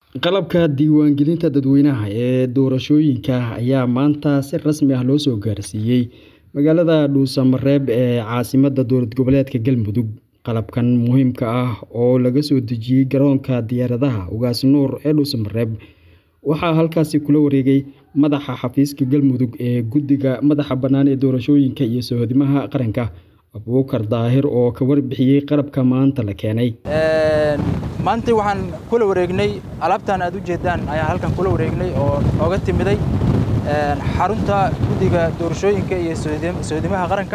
Qalabka diiwaangelinta dadweynaha ee doorashooyinka ayaa maanta si rasmi ah loo soo gaarsiiyay magaalada Dhuusamareeb ee caasimadda dowlad goboleedka Galmudug. Qalabkan muhiimka ah oo laga soo dejiyay garoonka diyaaradaha Ugaas Nuur ee Dhuusamareeb waxaa halkaasi kula wareegay madaxa xafiiska Galmudug ee Guddiga Madaxa Bannaan ee Doorashooyinka iyo Soohdimaha Qaranka Abuukar Daahir oo ka warbixiyay qalabka maanta la keenay. maanta waxaan kula wareegnay alaabtan aad u jeedaan ayaan halkan kula wareegnay oo nooga timiday xarunta guddiga doorashooyinka iyo soodimaha qaranka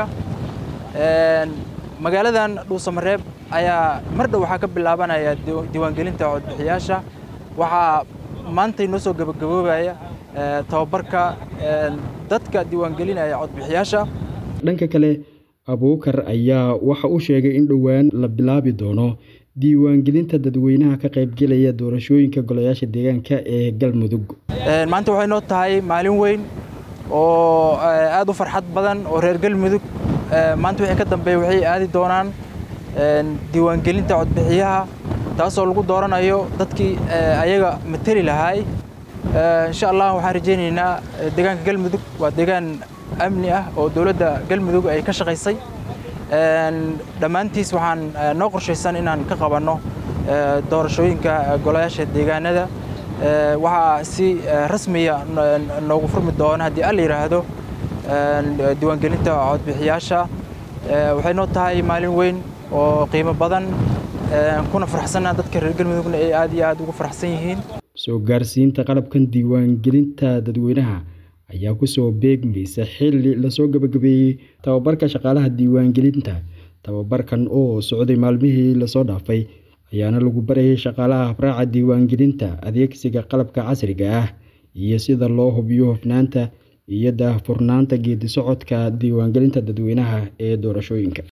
magaaladan dhuusamareeb ayaa mar dhow waxaa ka bilaabanaya diiwaangelinta codbixiyaasha waxaa maanta inoo soo gabagaboobaya tababarka dadka diiwaangelinaya codbixiyaasha dhanka kale abuukar ayaa waxa uu sheegay in dhowaan la bilaabi doono diiwaangelinta dadweynaha ka qaybgelaya doorashooyinka golayaasha deegaanka ee galmudug maanta waxay noo tahay maalin weyn oo aad u farxad badan oo reer galmudug maanta wixii ka dambeeya waxay aadi doonaan diiwaangelinta codbixiyaha taasoo lagu dooranayo dadkii ayaga mateli lahaay insha allah waxaan rajaynaynaa deegaanka galmudug waa deegaan amni ah oo dowladda galmudug ay ka shaqaysay dhammaantiis waxaan noo qorshaysan inaan ka qabanno doorashooyinka golayaasha deegaanada waxaa si rasmiya noogu furmi doona haddii alla yidhaahdo diiwaangelinta codbixiyaasha waxay noo tahay maalin weyn oo qiimo badan kuna faraxsanna dadka reer galmudugna ay aad iyo aad ugu faraxsan yihiin soo gaarsiinta qalabkan diiwaangelinta dadweynaha ayaa kusoo beegmaysa xilli lasoo gabagabeeyey tababarka shaqaalaha diiwaangelinta tababarkan oo socday maalmihii lasoo dhaafay ayaana lagu barayay shaqaalaha habraaca diiwaangelinta adeegsiga qalabka casriga ah iyo sida loo hubiyo hufnaanta iyo daahfurnaanta geedi socodka diiwaangelinta dadweynaha ee doorashooyinka